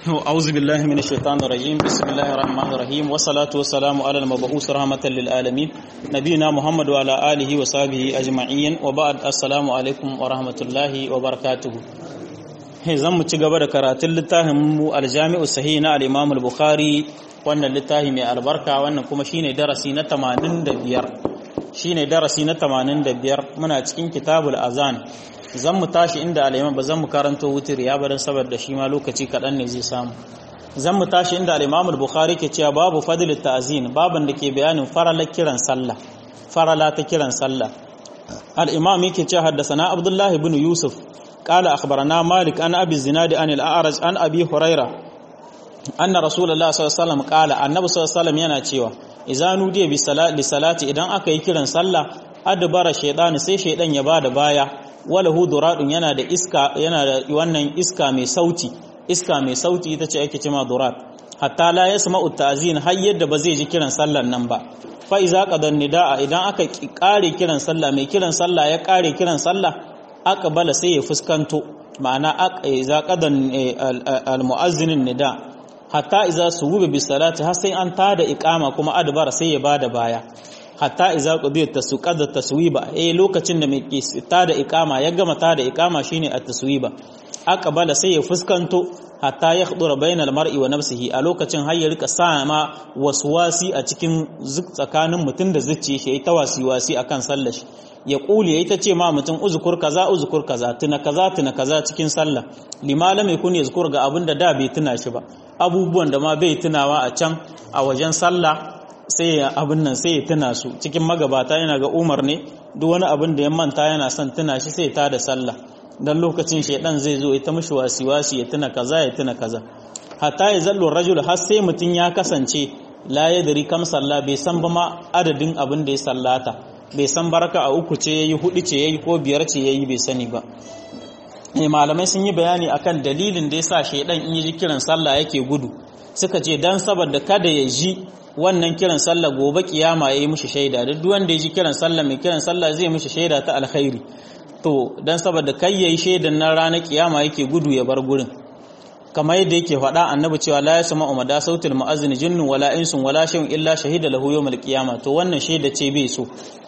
أعوذ بالله من الشيطان الرجيم بسم الله الرحمن الرحيم والصلاة والسلام على المبعوث رحمة للعالمين نبينا محمد وعلى آله وصحبه أجمعين وبعد السلام عليكم ورحمة الله وبركاته zan mu ci gaba da karatun littafin mu aljami'u sahih na al-Imam al-Bukhari wannan littafi mai albarka wannan kuma shine darasi na 85 shine darasi na 85 muna cikin kitabul azan zan mu tashi inda alaiman ba zan mu karanto wutir ya barin saboda shi ma lokaci kaɗan ne zai samu zan mu tashi inda al'imam al-bukhari ke cewa babu fadilit ta'zin baban da ke bayanin farala kiran sallah farala ta kiran sallah al-imam yake cewa haddathana abdullah ibn yusuf qala akhbarana malik an abi zinadi an al-a'raj an abi huraira anna rasulullah sallallahu alaihi wasallam qala annabi sallallahu alaihi wasallam yana cewa idza nudiya bi salati idan aka yi kiran sallah adbara shaytan sai shaydan ya bada baya walahu duradun yana da iska yana da wannan iska mai sauti iska mai sauti ita ce ake cewa durad hatta la yasma'u ta'zin har yadda ba zai ji kiran sallar nan ba fa iza qadan nidaa idan aka kare kiran sallah mai kiran sallah ya kare kiran sallah aqbala sai ya fuskanto ma'ana iza qadan al mu'azzinin nida hatta iza suwuba bis salati har sai an tada iqama kuma adbara sai ya bada baya hatta iza qudiyat tasqada taswiba eh lokacin da mai tada iqama ya gama tada iqama shine at-taswiba aqbala sai ya fuskanto hatta yakhdura bainal mar'i wa nafsihi a lokacin har ya rika sama waswasi a cikin tsakanin mutum da zuciya shi ta wasiwasi akan sallar shi ya kuli yayi ta ce ma mutum uzkur kaza uzkur kaza tuna kaza tuna kaza cikin sallah lima lam yakun yazkur ga abinda da bai tuna shi ba abubuwan da ma bai tunawa a can a wajen sallah sai ya abin nan sai ya tuna su cikin magabata yana ga umar ne duk wani abin da ya manta yana son tuna shi sai ta da sallah dan lokacin shaidan zai zo ya ta mishi wasi-wasi ya tuna kaza ya tuna kaza hatta ya zallo rajul har sai mutum ya kasance la yadri kam sallah bai san ba ma adadin abin da ya sallata bai san baraka a uku ce yayi hudu ce yayi ko biyar ce yayi bai sani ba eh malamai sun yi bayani akan dalilin da yasa shaidan in yi kiran sallah yake gudu suka ce dan saboda kada ya ji wannan kiran sallah gobe kiyama yayi mishi shaida duk wanda ya ji kiran sallah mai kiran sallah zai mishi shaida ta alkhairi to dan saboda kai yayi shaidan nan ranar kiyama yake gudu ya bar gurin kamar yadda yake faɗa annabi cewa la yasma'u mada sautil mu'azzin jinnun wala insun wala shay'un illa shahida lahu yawmal qiyama to wannan shaida ce bai so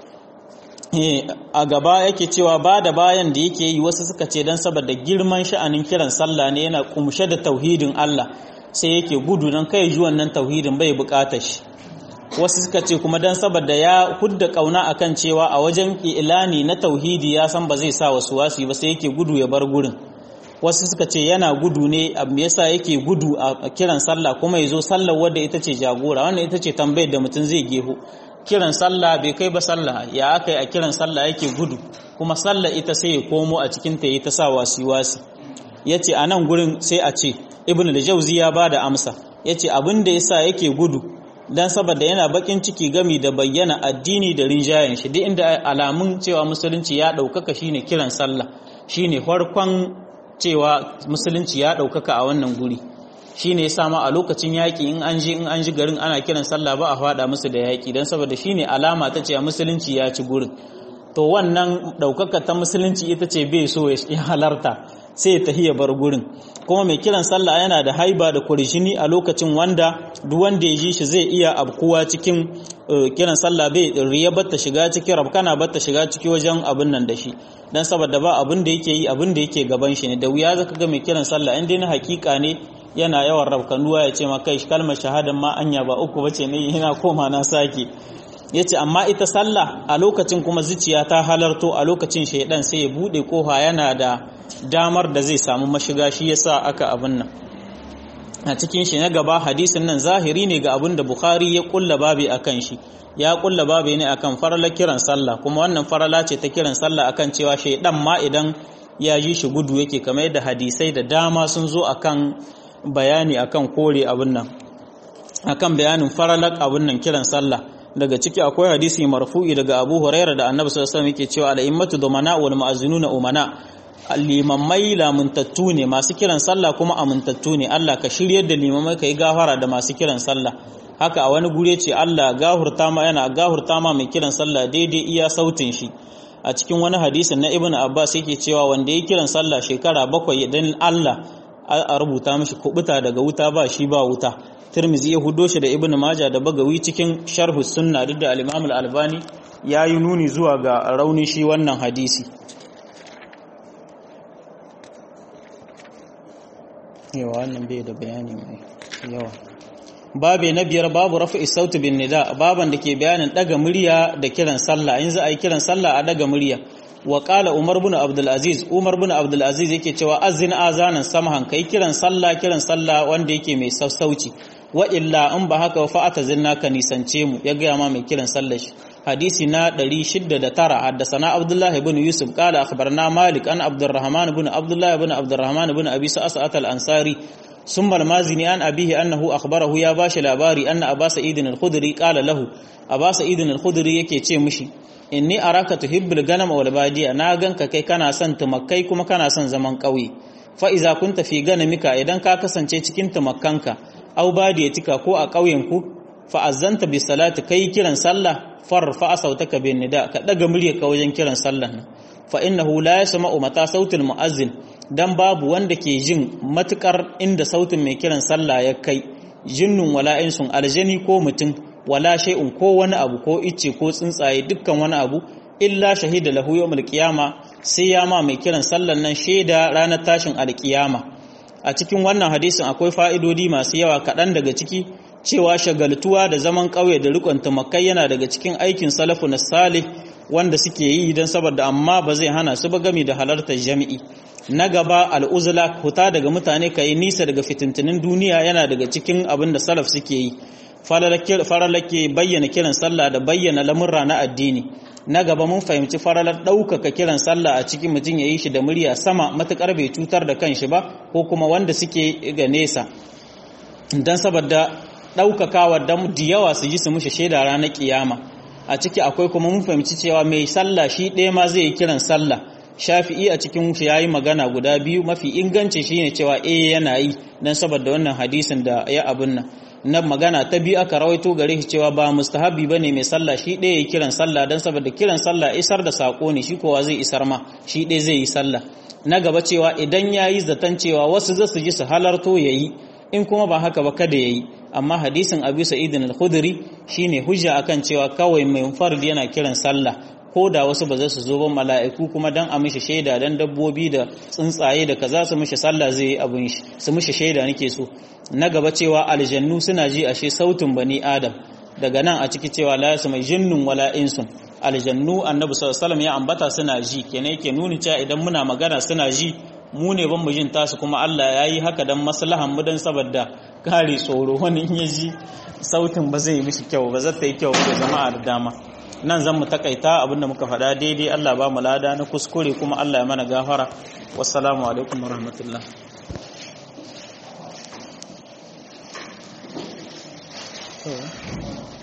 a gaba yake cewa ba da bayan da yake yi wasu suka ce dan saboda girman sha'anin kiran sallah ne yana kumshe da tauhidin Allah sai yake gudu don kai ji wannan tauhidin bai bukatar shi wasu suka ce kuma don saboda ya hudda kauna akan cewa a wajen ilani na tauhidi ya san ba zai sa wasu wasu ba sai yake gudu ya bar gurin wasu suka ce yana gudu ne abu yasa yake gudu a kiran sallah kuma ya zo sallar wadda ita ce jagora wannan ita ce tambayar da mutum zai geho kiran sallah bai kai ba sallah ya aka yi a kiran sallah yake gudu kuma sallah ita sai ya komo a cikin ta yi ta sa wasi wasi ya ce a nan gurin sai a ce ibn al-jawzi ya bada amsa yace abin da yasa yake gudu dan saboda yana bakin ciki gami da bayyana addini da rinjayen shi duk inda alamun cewa musulunci ya daukaka shine kiran sallah shine farkon cewa musulunci ya daukaka a wannan guri shine yasa ma a lokacin yaki in an ji in an ji garin ana kiran sallah ba a fada musu da yaki dan saboda shine alama ta cewa musulunci ya ci gurin to wannan daukaka ta musulunci ita ce bai so ya halarta sai ya tahi ya bar gurin kuma mai kiran sallah yana da haiba da kurjini a lokacin wanda duk wanda ya ji shi zai iya abkuwa cikin kiran sallah bai riya batta shiga ciki rabkana batta shiga ciki wajen abin nan da shi dan saboda ba abin da yake yi abin da yake gaban shi ne da wuya zaka ga mai kiran sallah in dai na hakika ne yana yawan rabkanuwa ya ce ma kai kalmar shahadan ma anya ba uku bace ne yana koma na sake yace amma ita sallah a lokacin kuma zuciya ta halarto a lokacin shaidan sai ya bude kofa yana da damar da zai samu mashiga shi yasa aka abin nan a cikin shi na gaba hadisin nan zahiri ne ga abin da bukhari ya kulla babi akan shi ya kulla babi ne akan farala kiran sallah kuma wannan farala ce ta kiran sallah akan cewa shaidan ma idan ya ji shi gudu yake kamar yadda hadisai da dama sun zo akan bayani akan kore abin nan akan bayanin faralak abin nan kiran sallah daga ciki akwai hadisi marfu'i daga Abu Huraira da Annabi sallallahu alaihi wasallam yake cewa al-immatu dumana wal mu'azzinuna umana limamai lamuntattu ne masu kiran sallah kuma amintattu ne Allah ka shiryar da limamai kai gafara da masu kiran sallah haka a wani gure ce Allah gahurta ma yana gahurta ma mai kiran sallah daidai iya sautin shi a cikin wani hadisin na Ibn Abbas yake cewa wanda ya kiran sallah shekara bakwai dan Allah a rubuta mishi kubuta daga wuta ba shi ba wuta tirmizi ya hudo shi da ibn maja da bagawi cikin sharhu sunna duk da al-imam al-albani ya yi nuni zuwa ga rauni shi wannan hadisi yawa wannan bai da bayani mai yawa babe na biyar babu rafi sautu bin nida baban da ke bayanin daga murya da kiran sallah in za a yi kiran sallah a daga murya wa qala umar bin abdul aziz umar bin abdul aziz yake cewa azin azanan samahan kai kiran sallah kiran sallah wanda yake mai sassauci wa illa in ba haka fa zinna ka nisance mu ya gaya ma mai kiran sallah shi hadisi na 609 haddasana abdullah ibn yusuf qala akhbarna malik an abdurrahman ibn abdullah ibn abdurrahman ibn abi sa'at al-ansari ثم المازني عن أبيه أنه أخبره يا باش لاباري أن أبا سعيد الخدري قال له أبا سعيد الخدري yake ce mishi inni araka tuhibbul ganam wal badiya na ganka kai kana son tumakkai kuma kana son zaman ƙauye fa iza kunta fi ganamika idan ka kasance cikin tumakkanka aw badiyatika ko a ƙauyen ku fa azanta bi salati kai kiran sallah far fa sautaka bin nida ka daga muryarka wajen kiran sallah fa innahu la yasma'u mata sautul muazzin dan babu wanda ke jin matukar inda sautin mai kiran sallah ya kai jinnun wala insun aljani ko mutum wala shay'un ko wani abu ko icce ko tsuntsaye dukkan wani abu illa shahida lahu yawmul qiyama sai ya ma mai kiran sallan nan shaida ranar tashin alkiyama a cikin wannan hadisin akwai fa'idodi masu yawa kaɗan daga ciki cewa shagaltuwa da zaman ƙauye da rikon tumakai yana daga cikin aikin salafu na salih wanda suke yi don saboda amma ba zai hana su ba gami da halartar jami'i na gaba al'uzula huta daga mutane ka yi nisa daga fitintinin duniya yana daga cikin abin da salaf suke yi faralake bayyana kiran sallah da bayyana lamurra na addini na gaba mun fahimci faralar ɗaukaka kiran sallah a cikin mutum ya yi shi da murya sama matuƙar bai cutar da kanshi ba ko kuma wanda suke ga nesa don saboda ɗaukakawa da yawa su ji su mushe shaida ranar kiyama a ciki akwai kuma mun fahimci cewa mai sallah shi ɗaya ma zai yi kiran sallah shafi'i a cikin shi yayi magana guda biyu mafi inganci shine cewa eh yana yi dan saboda wannan hadisin da ya abun nan na magana ta biyu aka rawaito gare shi cewa ba mustahabi bane mai sallah shi ɗaya ya kiran sallah dan saboda kiran sallah isar da sako ne shi kowa zai isar ma shi ɗaya zai yi sallah na gaba cewa idan yayi zaton cewa wasu za su ji su halarto yayi in kuma ba haka ba kada yayi amma hadisin Abu Sa'id al-Khudri shine hujja akan cewa kawai mai fard yana kiran sallah ko da wasu ba za su zo ba mala'iku kuma dan a mishi shaida dan dabbobi da tsuntsaye da kaza su mishi sallah zai yi abin shi su mishi shaida nake so na gaba cewa aljannu suna ji ashe sautin bani adam daga nan a ciki cewa la yasu mai jinnun wala insun aljannu annabi sallallahu alaihi ya ambata suna ji kenan yake nuni cewa idan muna magana suna ji mu ne ban mu jin tasu kuma Allah ya yi haka dan maslahan mu dan saboda kare tsoro wani in ya ji sautin ba zai yi mishi kyau ba zai yi kyau ga jama'a da dama nan zan mu takaita abinda muka faɗa daidai Allah ba mu lada na kuskure kuma Allah ya mana gafara wassalamu alaikum warahmatullah Oh.